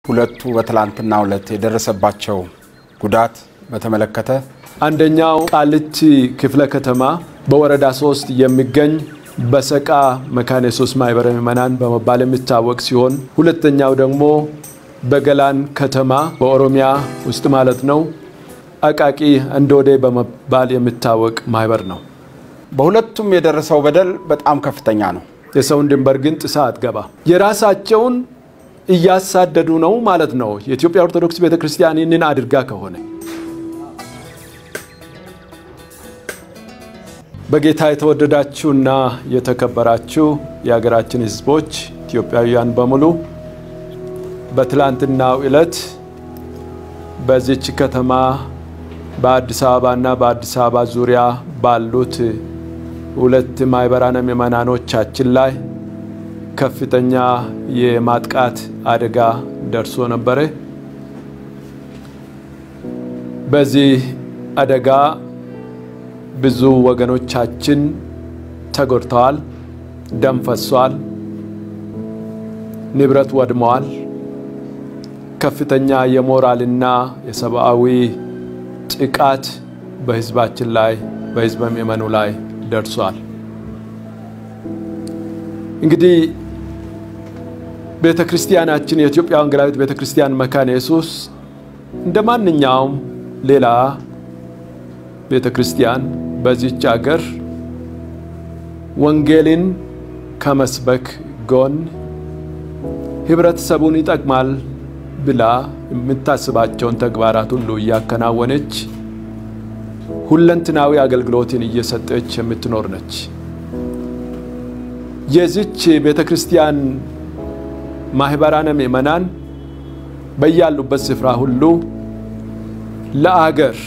ሁለቱ በትላንትናው ዕለት የደረሰባቸው ጉዳት በተመለከተ አንደኛው ቃሊቲ ክፍለ ከተማ በወረዳ ሶስት የሚገኝ በሰቃ መካነ ኢየሱስ ማህበረ ምዕመናን በመባል የሚታወቅ ሲሆን ሁለተኛው ደግሞ በገላን ከተማ በኦሮሚያ ውስጥ ማለት ነው አቃቂ እንዶዴ በመባል የሚታወቅ ማህበር ነው። በሁለቱም የደረሰው በደል በጣም ከፍተኛ ነው። የሰውን ድንበር ግን ጥሳ አትገባ። የራሳቸውን እያሳደዱ ነው ማለት ነው። የኢትዮጵያ ኦርቶዶክስ ቤተክርስቲያን ይህንን አድርጋ ከሆነ በጌታ የተወደዳችሁና የተከበራችሁ የሀገራችን ሕዝቦች ኢትዮጵያውያን በሙሉ በትላንትናው ዕለት በዚች ከተማ በአዲስ አበባና በአዲስ አበባ ዙሪያ ባሉት ሁለት ማህበራነ ምዕመናኖቻችን ላይ ከፍተኛ የማጥቃት አደጋ ደርሶ ነበረ። በዚህ አደጋ ብዙ ወገኖቻችን ተጎድተዋል፣ ደም ፈሷል፣ ንብረት ወድመዋል። ከፍተኛ የሞራልና የሰብአዊ ጥቃት በህዝባችን ላይ በህዝበ ምዕመኑ ላይ ደርሷል። እንግዲህ ቤተ ክርስቲያናችን የኢትዮጵያ ወንጌላዊት ቤተ ክርስቲያን መካነ ኢየሱስ እንደ ማንኛውም ሌላ ቤተ ክርስቲያን በዚች አገር ወንጌልን ከመስበክ ጎን ህብረተሰቡን ይጠቅማል ብላ የምታስባቸውን ተግባራት ሁሉ እያከናወነች ሁለንትናዊ አገልግሎትን እየሰጠች የምትኖር ነች። የዚች ቤተ ክርስቲያን ማህበራነ ምዕመናን በያሉበት ስፍራ ሁሉ ለአገር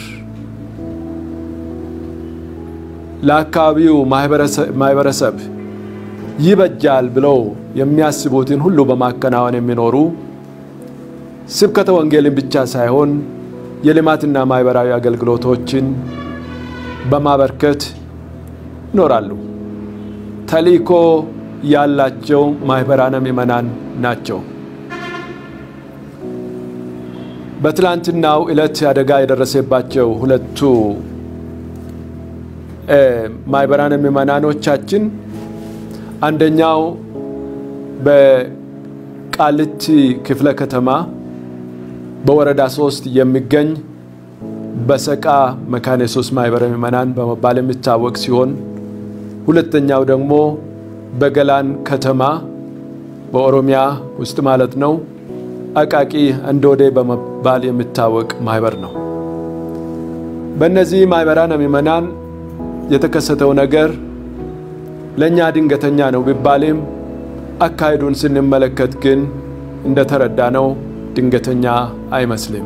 ለአካባቢው ማህበረሰብ ይበጃል ብለው የሚያስቡትን ሁሉ በማከናወን የሚኖሩ ስብከተ ወንጌልን ብቻ ሳይሆን የልማትና ማህበራዊ አገልግሎቶችን በማበርከት ይኖራሉ። ተልእኮ ያላቸው ማህበራነ ምዕመናን ናቸው። በትላንትናው ዕለት አደጋ የደረሰባቸው ሁለቱ ማህበራነ ምዕመናኖቻችን አንደኛው በቃሊቲ ክፍለ ከተማ በወረዳ ሶስት የሚገኝ በሰቃ መካነ ኢየሱስ ማህበረ ምዕመናን በመባል የሚታወቅ ሲሆን ሁለተኛው ደግሞ በገላን ከተማ በኦሮሚያ ውስጥ ማለት ነው አቃቂ እንዶዴ በመባል የሚታወቅ ማህበር ነው። በእነዚህ ማህበራነ ምዕመናን የተከሰተው ነገር ለእኛ ድንገተኛ ነው ቢባልም አካሄዱን ስንመለከት ግን እንደተረዳ ነው ድንገተኛ አይመስልም።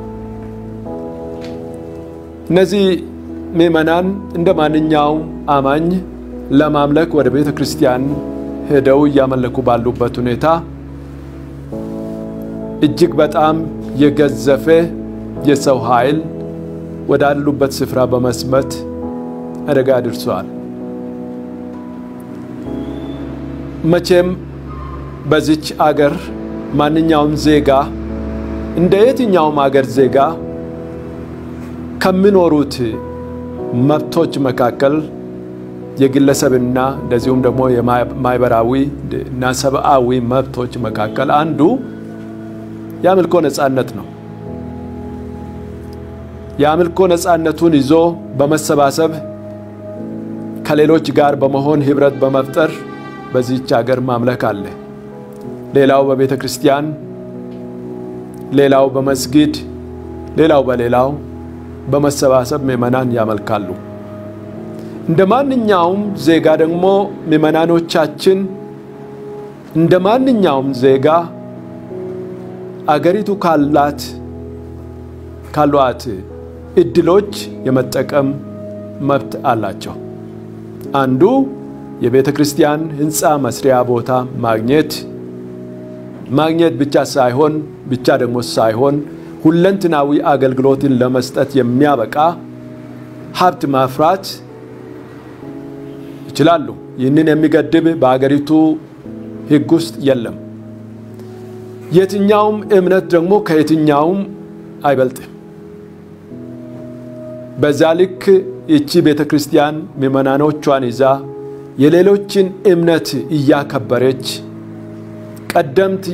እነዚህ ምዕመናን እንደ ማንኛውም አማኝ ለማምለክ ወደ ቤተ ክርስቲያን ሄደው እያመለኩ ባሉበት ሁኔታ እጅግ በጣም የገዘፈ የሰው ኃይል ወዳሉበት ስፍራ በመስመት አደጋ አድርሰዋል። መቼም በዚች አገር ማንኛውም ዜጋ እንደ የትኛውም አገር ዜጋ ከሚኖሩት መብቶች መካከል የግለሰብና እንደዚሁም ደግሞ የማህበራዊ እና ሰብአዊ መብቶች መካከል አንዱ የአምልኮ ነፃነት ነው። የአምልኮ ነፃነቱን ይዞ በመሰባሰብ ከሌሎች ጋር በመሆን ህብረት በመፍጠር በዚህች ሀገር ማምለክ አለ። ሌላው በቤተ ክርስቲያን፣ ሌላው በመስጊድ፣ ሌላው በሌላው በመሰባሰብ ምዕመናን ያመልካሉ። እንደ ማንኛውም ዜጋ ደግሞ ምዕመናኖቻችን እንደ ማንኛውም ዜጋ አገሪቱ ካላት ካሏት እድሎች የመጠቀም መብት አላቸው። አንዱ የቤተ ክርስቲያን ህንፃ መስሪያ ቦታ ማግኘት ማግኘት ብቻ ሳይሆን ብቻ ደግሞ ሳይሆን ሁለንትናዊ አገልግሎትን ለመስጠት የሚያበቃ ሀብት ማፍራት ይችላሉ። ይህንን የሚገድብ በአገሪቱ ሕግ ውስጥ የለም። የትኛውም እምነት ደግሞ ከየትኛውም አይበልጥም። በዛ ልክ ይቺ ቤተ ክርስቲያን ምዕመናኖቿን ይዛ የሌሎችን እምነት እያከበረች ቀደምት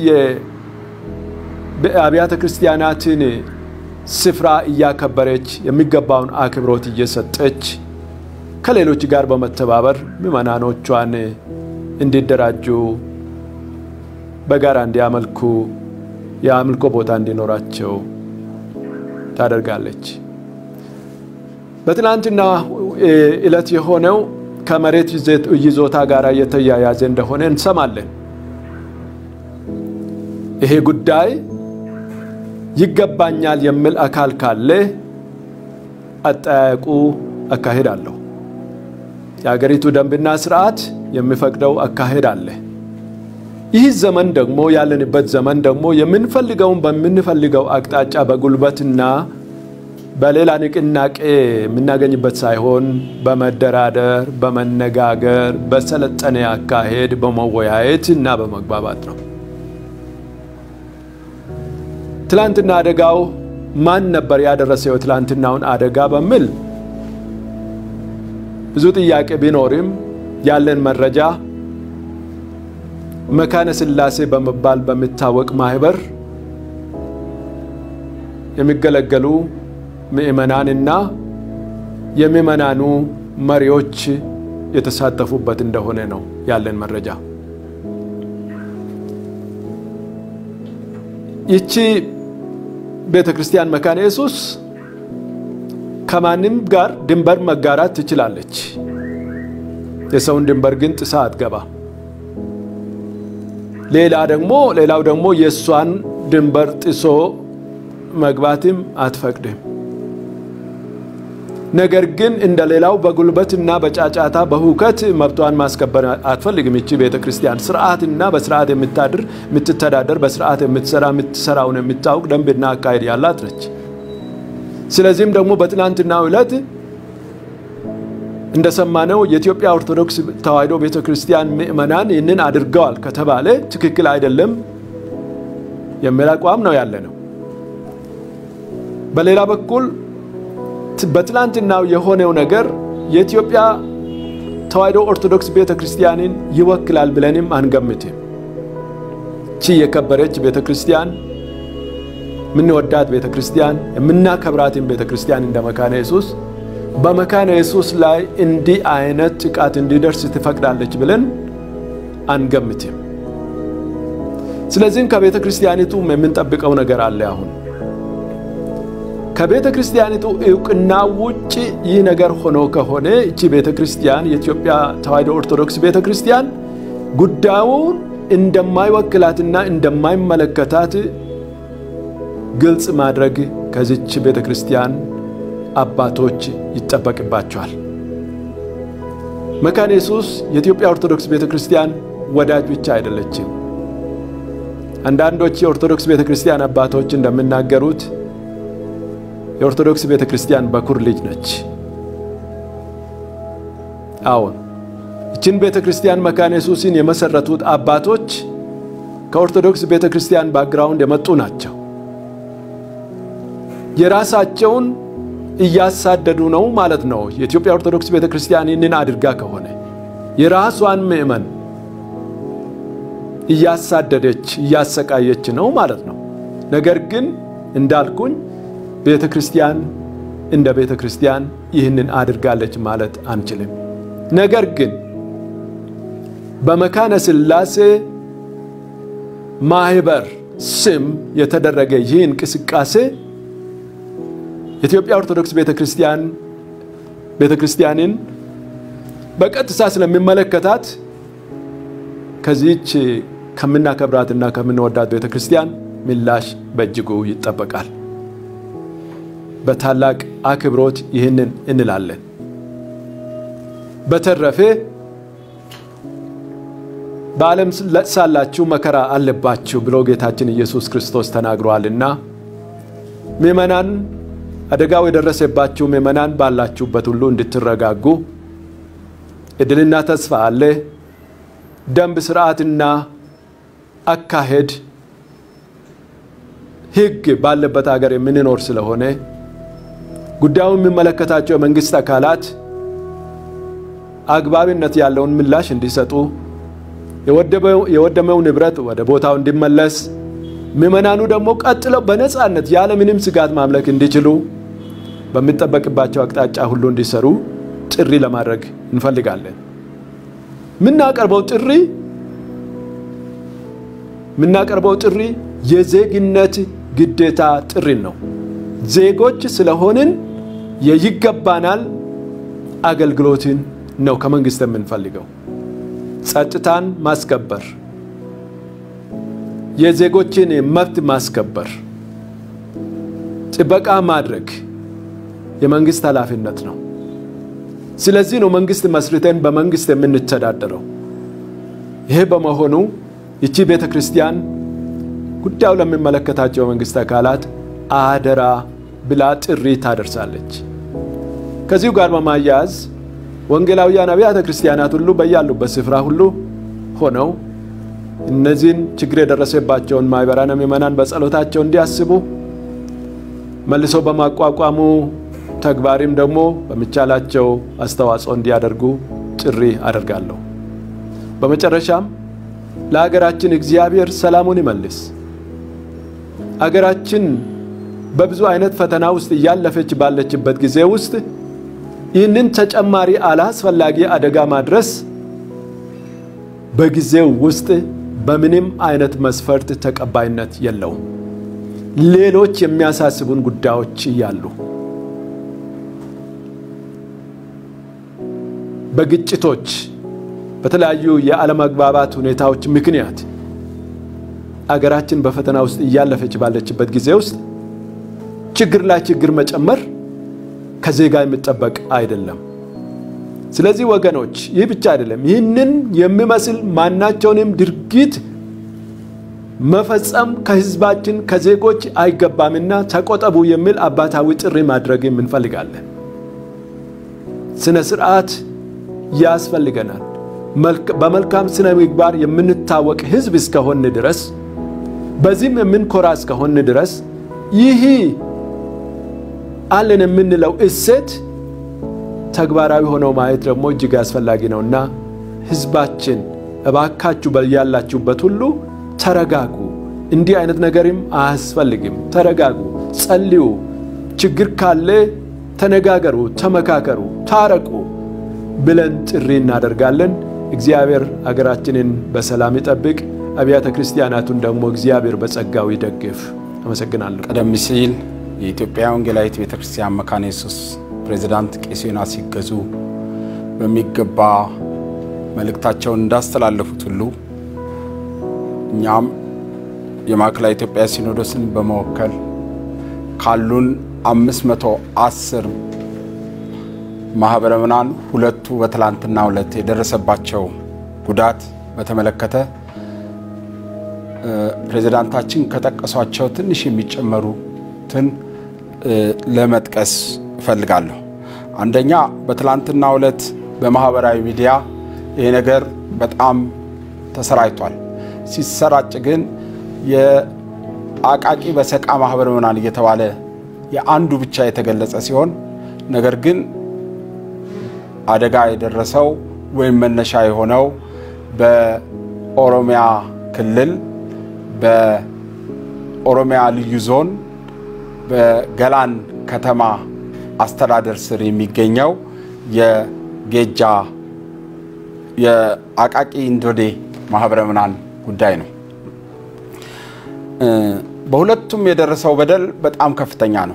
የአብያተ ክርስቲያናትን ስፍራ እያከበረች የሚገባውን አክብሮት እየሰጠች ከሌሎች ጋር በመተባበር ምዕመናኖቿን እንዲደራጁ በጋራ እንዲያመልኩ የአምልኮ ቦታ እንዲኖራቸው ታደርጋለች። በትናንትና ዕለት የሆነው ከመሬት ይዞታ ጋር የተያያዘ እንደሆነ እንሰማለን። ይሄ ጉዳይ ይገባኛል የሚል አካል ካለ አጠያየቁ አካሄድ አለው። የአገሪቱ ደንብና ስርዓት የሚፈቅደው አካሄድ አለ። ይህ ዘመን ደግሞ ያለንበት ዘመን ደግሞ የምንፈልገውን በምንፈልገው አቅጣጫ በጉልበትና በሌላ ንቅናቄ የምናገኝበት ሳይሆን በመደራደር፣ በመነጋገር፣ በሰለጠነ አካሄድ በመወያየት እና በመግባባት ነው። ትላንትና አደጋው ማን ነበር ያደረሰው የትላንትናውን አደጋ በሚል ብዙ ጥያቄ ቢኖርም ያለን መረጃ መካነ ሥላሴ በመባል በሚታወቅ ማህበር የሚገለገሉ ምዕመናንና የምዕመናኑ መሪዎች የተሳተፉበት እንደሆነ ነው ያለን መረጃ። ይቺ ቤተ ክርስቲያን መካነ ኢየሱስ ከማንም ጋር ድንበር መጋራት ትችላለች። የሰውን ድንበር ግን ጥሳ አትገባ። ሌላ ደግሞ ሌላው ደግሞ የእሷን ድንበር ጥሶ መግባትም አትፈቅድም። ነገር ግን እንደ ሌላው በጉልበትና በጫጫታ በሁከት መብቷን ማስከበር አትፈልግም። ይቺ ቤተ ክርስቲያን ስርዓትና በስርዓት የምታድር የምትተዳደር፣ በስርዓት የምትሰራ የምትሰራውን የምታውቅ ደንብና አካሄድ ያላት ነች። ስለዚህም ደግሞ በትናንትናው ዕለት እንደሰማነው የኢትዮጵያ ኦርቶዶክስ ተዋሕዶ ቤተ ክርስቲያን ምዕመናን ይህንን አድርገዋል ከተባለ ትክክል አይደለም የሚል አቋም ነው ያለ ነው። በሌላ በኩል በትላንትናው የሆነው ነገር የኢትዮጵያ ተዋሕዶ ኦርቶዶክስ ቤተ ክርስቲያንን ይወክላል ብለንም አንገምትም። ቺ የከበረች ቤተ ክርስቲያን የምንወዳት ቤተ ክርስቲያን የምናከብራትን ቤተ ክርስቲያን እንደ መካነ ኢየሱስ በመካነ ኢየሱስ ላይ እንዲህ አይነት ጥቃት እንዲደርስ ትፈቅዳለች ብለን አንገምትም። ስለዚህም ከቤተ ክርስቲያኒቱ የምንጠብቀው ነገር አለ አሁን ከቤተ ክርስቲያኒቱ እውቅና ውጭ ይህ ነገር ሆኖ ከሆነ እቺ ቤተ ክርስቲያን የኢትዮጵያ ተዋሕዶ ኦርቶዶክስ ቤተ ክርስቲያን ጉዳዩን እንደማይወክላትና እንደማይመለከታት ግልጽ ማድረግ ከዚች ቤተ ክርስቲያን አባቶች ይጠበቅባቸዋል። መካነ ኢየሱስ የኢትዮጵያ ኦርቶዶክስ ቤተ ክርስቲያን ወዳጅ ብቻ አይደለችም። አንዳንዶች የኦርቶዶክስ ቤተ ክርስቲያን አባቶች እንደሚናገሩት የኦርቶዶክስ ቤተ ክርስቲያን በኩር ልጅ ነች። አዎን ይችን ቤተ ክርስቲያን መካነ ኢየሱስን የመሰረቱት አባቶች ከኦርቶዶክስ ቤተ ክርስቲያን ባክግራውንድ የመጡ ናቸው። የራሳቸውን እያሳደዱ ነው ማለት ነው። የኢትዮጵያ ኦርቶዶክስ ቤተ ክርስቲያን ይህንን አድርጋ ከሆነ የራሷን ምዕመን እያሳደደች እያሰቃየች ነው ማለት ነው። ነገር ግን እንዳልኩኝ ቤተ ክርስቲያን እንደ ቤተ ክርስቲያን ይህንን አድርጋለች ማለት አንችልም። ነገር ግን በመካነ ሥላሴ ማህበር ስም የተደረገ ይህ እንቅስቃሴ የኢትዮጵያ ኦርቶዶክስ ቤተ ክርስቲያን ቤተ ክርስቲያንን በቀጥታ ስለሚመለከታት ከዚህች ከምናከብራትና ከምንወዳት ቤተ ክርስቲያን ምላሽ በእጅጉ ይጠበቃል። በታላቅ አክብሮት ይህንን እንላለን። በተረፈ በዓለም ሳላችሁ መከራ አለባችሁ ብሎ ጌታችን ኢየሱስ ክርስቶስ ተናግሯልና ምዕመናን አደጋው የደረሰባችሁ ምዕመናን ባላችሁበት ሁሉ እንድትረጋጉ እድልና ተስፋ አለ። ደንብ ስርዓትና አካሄድ ሕግ ባለበት ሀገር የምንኖር ስለሆነ ጉዳዩ የሚመለከታቸው የመንግስት አካላት አግባብነት ያለውን ምላሽ እንዲሰጡ፣ የወደመው ንብረት ወደ ቦታው እንዲመለስ፣ ምዕመናኑ ደግሞ ቀጥለው በነፃነት ያለምንም ስጋት ማምለክ እንዲችሉ በሚጠበቅባቸው አቅጣጫ ሁሉ እንዲሰሩ ጥሪ ለማድረግ እንፈልጋለን። የምናቀርበው ጥሪ የምናቀርበው ጥሪ የዜግነት ግዴታ ጥሪን ነው። ዜጎች ስለሆንን የይገባናል አገልግሎትን ነው ከመንግስት የምንፈልገው። ጸጥታን ማስከበር፣ የዜጎችን መብት ማስከበር፣ ጥበቃ ማድረግ የመንግስት ኃላፊነት ነው። ስለዚህ ነው መንግስት መስርተን በመንግስት የምንተዳደረው። ይሄ በመሆኑ ይቺ ቤተ ክርስቲያን ጉዳዩ ለሚመለከታቸው የመንግስት አካላት አደራ ብላ ጥሪ ታደርሳለች። ከዚሁ ጋር በማያያዝ ወንጌላውያን አብያተ ክርስቲያናት ሁሉ በያሉበት ስፍራ ሁሉ ሆነው እነዚህን ችግር የደረሰባቸውን ማኅበራነ ምዕመናን በጸሎታቸው እንዲያስቡ መልሶ በማቋቋሙ ተግባሪም ደግሞ በሚቻላቸው አስተዋጽኦ እንዲያደርጉ ጥሪ አደርጋለሁ። በመጨረሻም ለሀገራችን እግዚአብሔር ሰላሙን ይመልስ። አገራችን በብዙ አይነት ፈተና ውስጥ እያለፈች ባለችበት ጊዜ ውስጥ ይህንን ተጨማሪ አላስፈላጊ አደጋ ማድረስ በጊዜው ውስጥ በምንም አይነት መስፈርት ተቀባይነት የለውም። ሌሎች የሚያሳስቡን ጉዳዮች እያሉ በግጭቶች በተለያዩ የአለመግባባት ሁኔታዎች ምክንያት አገራችን በፈተና ውስጥ እያለፈች ባለችበት ጊዜ ውስጥ ችግር ላይ ችግር መጨመር ከዜጋ የሚጠበቅ አይደለም። ስለዚህ ወገኖች፣ ይህ ብቻ አይደለም። ይህንን የሚመስል ማናቸውንም ድርጊት መፈጸም ከሕዝባችን ከዜጎች አይገባምና ተቆጠቡ የሚል አባታዊ ጥሪ ማድረግ እንፈልጋለን። ስነ ስርዓት ያስፈልገናል። በመልካም ስነ ምግባር የምንታወቅ ሕዝብ እስከሆን ድረስ በዚህም የምንኮራ እስከሆን ድረስ ይህ አለን የምንለው እሴት ተግባራዊ ሆነው ማየት ደግሞ እጅግ አስፈላጊ ነውና ሕዝባችን እባካችሁ ያላችሁበት ሁሉ ተረጋጉ። እንዲህ አይነት ነገርም አያስፈልግም። ተረጋጉ፣ ጸልዩ፣ ችግር ካለ ተነጋገሩ፣ ተመካከሩ፣ ታረቁ ብለን ጥሪ እናደርጋለን። እግዚአብሔር አገራችንን በሰላም ይጠብቅ። አብያተ ክርስቲያናቱን ደግሞ እግዚአብሔር በጸጋው ይደግፍ። አመሰግናለሁ። ቀደም ሲል የኢትዮጵያ ወንጌላዊት ቤተ ክርስቲያን መካነ ኢየሱስ ፕሬዚዳንት ቄስ ዮናስ ሲገዙ በሚገባ መልእክታቸውን እንዳስተላለፉት ሁሉ እኛም የማዕከላዊ ኢትዮጵያ ሲኖዶስን በመወከል ካሉን 510 ማህበረ ምዕመናን ሁለቱ በትላንትናው ዕለት የደረሰባቸው ጉዳት በተመለከተ ፕሬዚዳንታችን ከጠቀሷቸው ትንሽ የሚጨመሩትን ለመጥቀስ እፈልጋለሁ። አንደኛ በትላንትናው ዕለት በማህበራዊ ሚዲያ ይሄ ነገር በጣም ተሰራጭቷል። ሲሰራጭ ግን የአቃቂ በሰቃ ማህበረ ምዕመናን እየተባለ የአንዱ ብቻ የተገለጸ ሲሆን ነገር ግን አደጋ የደረሰው ወይም መነሻ የሆነው በኦሮሚያ ክልል በኦሮሚያ ልዩ ዞን በገላን ከተማ አስተዳደር ስር የሚገኘው የጌጃ የአቃቂ እንዶዴ ማህበረ ምዕመናን ጉዳይ ነው። በሁለቱም የደረሰው በደል በጣም ከፍተኛ ነው።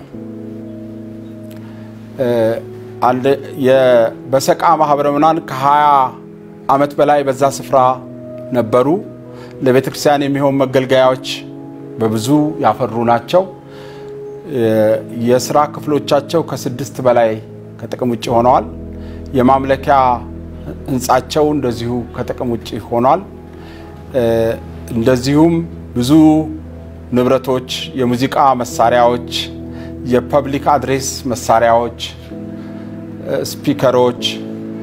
በሰቃ ማህበረ ምዕመናን ከ20 ዓመት በላይ በዛ ስፍራ ነበሩ። ለቤተ ክርስቲያን የሚሆን መገልገያዎች በብዙ ያፈሩ ናቸው። የስራ ክፍሎቻቸው ከስድስት በላይ ከጥቅም ውጭ ሆነዋል። የማምለኪያ ህንፃቸው እንደዚሁ ከጥቅም ውጭ ሆኗል። እንደዚሁም ብዙ ንብረቶች፣ የሙዚቃ መሳሪያዎች፣ የፐብሊክ አድሬስ መሳሪያዎች፣ ስፒከሮች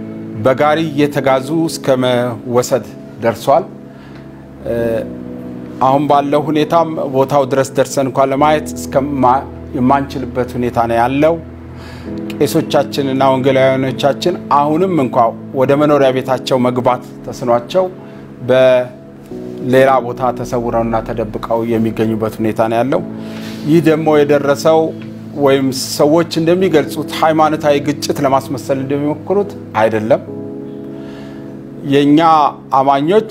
በጋሪ እየተጋዙ እስከ መወሰድ ደርሷል። አሁን ባለው ሁኔታም ቦታው ድረስ ደርሰን እንኳን ለማየት የማንችልበት ሁኔታ ነው ያለው። ቄሶቻችንና ወንጌላውያኖቻችን አሁንም እንኳ ወደ መኖሪያ ቤታቸው መግባት ተስኗቸው በሌላ ቦታ ተሰውረውና ተደብቀው የሚገኙበት ሁኔታ ነው ያለው። ይህ ደግሞ የደረሰው ወይም ሰዎች እንደሚገልጹት ሃይማኖታዊ ግጭት ለማስመሰል እንደሚሞክሩት አይደለም። የእኛ አማኞች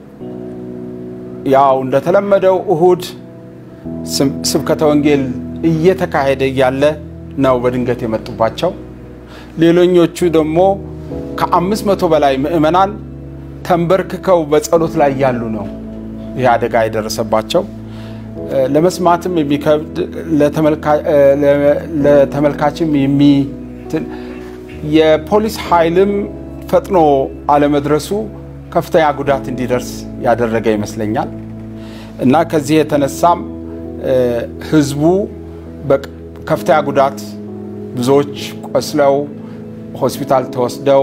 ያው እንደተለመደው እሁድ ስብከተ ወንጌል እየተካሄደ እያለ ነው በድንገት የመጡባቸው። ሌሎኞቹ ደግሞ ከአምስት መቶ በላይ ምዕመናን ተንበርክከው በጸሎት ላይ ያሉ ነው ይህ አደጋ የደረሰባቸው። ለመስማትም የሚከብድ ለተመልካችም የሚ የፖሊስ ኃይልም ፈጥኖ አለመድረሱ ከፍተኛ ጉዳት እንዲደርስ ያደረገ ይመስለኛል እና ከዚህ የተነሳም ህዝቡ ከፍተኛ ጉዳት ብዙዎች ቆስለው ሆስፒታል ተወስደው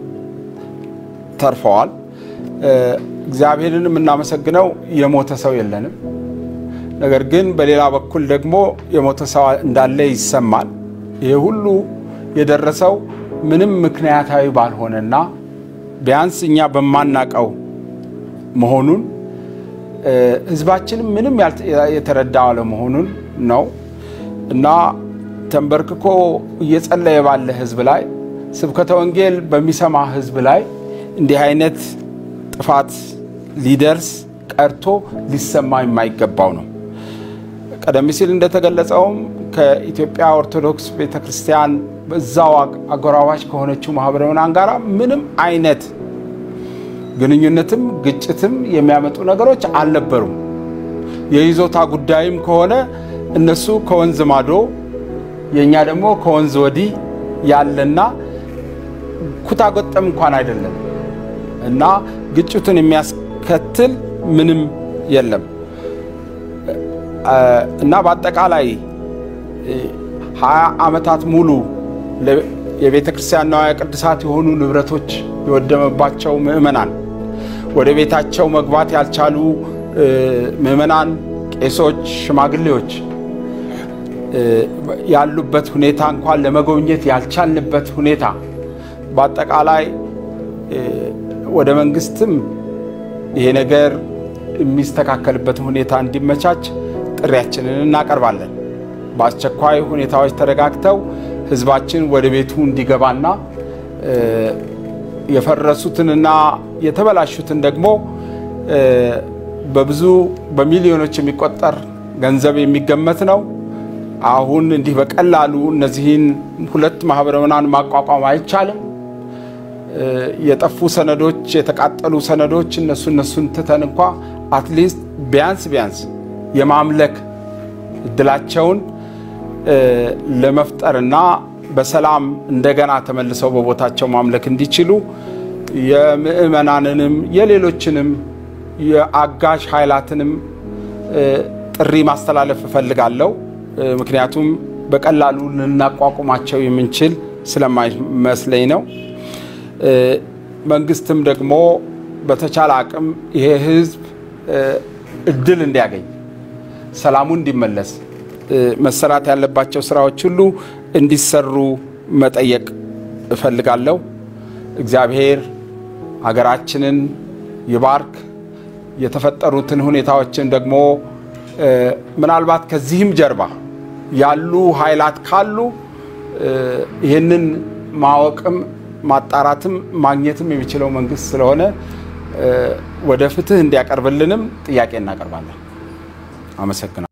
ተርፈዋል። እግዚአብሔርን የምናመሰግነው የሞተ ሰው የለንም። ነገር ግን በሌላ በኩል ደግሞ የሞተ ሰው እንዳለ ይሰማል። ይህ ሁሉ የደረሰው ምንም ምክንያታዊ ባልሆነና ቢያንስ እኛ በማናቀው መሆኑን ህዝባችንም ምንም የተረዳ አለመሆኑን ነው እና ተንበርክኮ እየጸለየ ባለ ህዝብ ላይ ስብከተ ወንጌል በሚሰማ ህዝብ ላይ እንዲህ አይነት ጥፋት ሊደርስ ቀርቶ ሊሰማ የማይገባው ነው። ቀደም ሲል እንደተገለጸውም ከኢትዮጵያ ኦርቶዶክስ ቤተ ክርስቲያን በዛው አጎራባች ከሆነችው ማህበረ ምዕመናን ጋር ምንም አይነት ግንኙነትም ግጭትም የሚያመጡ ነገሮች አልነበሩም። የይዞታ ጉዳይም ከሆነ እነሱ ከወንዝ ማዶ የእኛ ደግሞ ከወንዝ ወዲህ ያለና ኩታገጠም እንኳን አይደለም እና ግጭቱን የሚያስከትል ምንም የለም እና በአጠቃላይ ሀያ ዓመታት ሙሉ የቤተ ክርስቲያን ንዋየ ቅድሳት የሆኑ ንብረቶች የወደመባቸው ምዕመናን፣ ወደ ቤታቸው መግባት ያልቻሉ ምዕመናን፣ ቄሶች፣ ሽማግሌዎች ያሉበት ሁኔታ እንኳን ለመጎብኘት ያልቻልንበት ሁኔታ በአጠቃላይ ወደ መንግስትም ይሄ ነገር የሚስተካከልበትን ሁኔታ እንዲመቻች ጥሪያችንን እናቀርባለን። በአስቸኳይ ሁኔታዎች ተረጋግተው ህዝባችን ወደ ቤቱ እንዲገባና የፈረሱትንና የተበላሹትን ደግሞ በብዙ በሚሊዮኖች የሚቆጠር ገንዘብ የሚገመት ነው። አሁን እንዲህ በቀላሉ እነዚህን ሁለት ማህበረ ምዕመናን ማቋቋም አይቻልም። የጠፉ ሰነዶች፣ የተቃጠሉ ሰነዶች እነሱ እነሱን ትተን እንኳ አትሊስት ቢያንስ ቢያንስ የማምለክ እድላቸውን ለመፍጠርና በሰላም እንደገና ተመልሰው በቦታቸው ማምለክ እንዲችሉ የምዕመናንንም የሌሎችንም የአጋዥ ኃይላትንም ጥሪ ማስተላለፍ እፈልጋለሁ። ምክንያቱም በቀላሉ ልናቋቁማቸው የምንችል ስለማይመስለኝ ነው። መንግስትም ደግሞ በተቻለ አቅም ይሄ ህዝብ እድል እንዲያገኝ ሰላሙ እንዲመለስ መሰራት ያለባቸው ስራዎች ሁሉ እንዲሰሩ መጠየቅ እፈልጋለሁ። እግዚአብሔር ሀገራችንን ይባርክ። የተፈጠሩትን ሁኔታዎችን ደግሞ ምናልባት ከዚህም ጀርባ ያሉ ኃይላት ካሉ ይህንን ማወቅም ማጣራትም ማግኘትም የሚችለው መንግስት ስለሆነ ወደ ፍትህ እንዲያቀርብልንም ጥያቄ እናቀርባለን። አመሰግናለሁ።